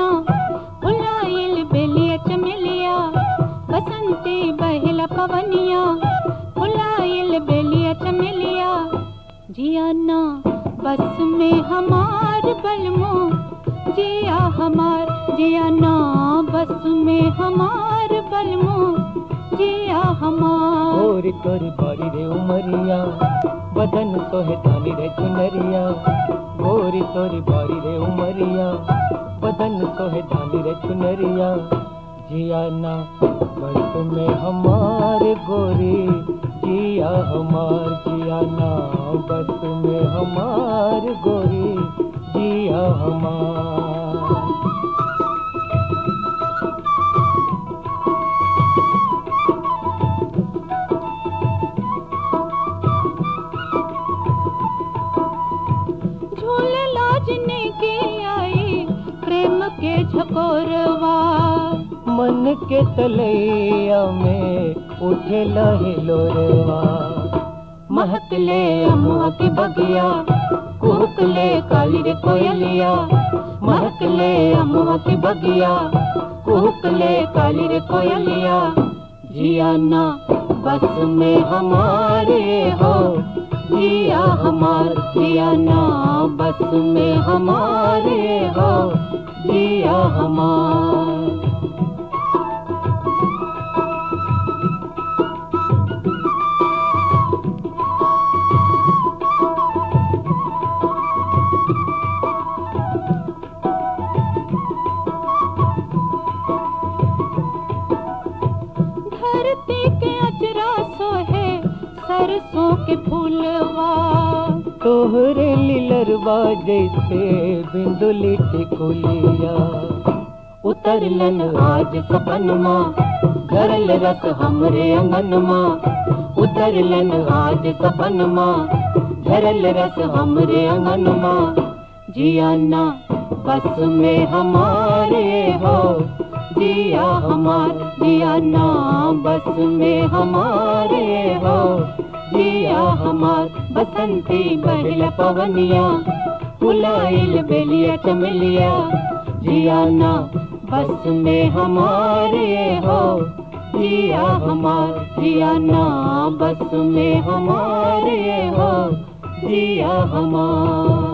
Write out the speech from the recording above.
पवनिया फुलाइल बेलिया चमेलिया बसंती बहला पवनिया फुलाइल बेलिया चमेलिया जियाना बस में हमार बलमो जिया हमार जियाना बस में हमार बलमो जिया हमार गोरी तोरी बारी रे उमरिया बदन तोहे धानी रे चुनरिया गोरी तोरी बारी रे उमरिया बदन तोहे धानी रे चुनरिया जियाना बस में हमारे गोरी जिया हमार जियाना बस में हमार गोरी जिया हमार झूले लाजने के आई प्रेम के झकोरवा मन के तलैया में उठे लहे लोरवा महकले अमुआ की बगिया कुहकले काली रे कोयलिया महकले अमुआ की बगिया कुहकले काली रे कोयलिया जियाना बस में हमारे हो जिया हमार जियाना बस में हमारे हो जिया हमार धरती के अजरा सोहे सरसों के फूलवा तोहरे लिलरवा जैसे बिंदुली टिकुलिया उतरलन आज सपनमा घरल रस हमरे अंगनमा उतरलन आज सपनमा घरल रस हमरे अंगनमा जियाना बस में हमारे हो जिया हमार जियाना बस में हमारे हो जिया हमार बसंती बहल पवनिया फुलाइल बेलिया चमेलिया जियाना बस में हमारे हो जिया हमार जियाना बस में हमारे हो जिया हमार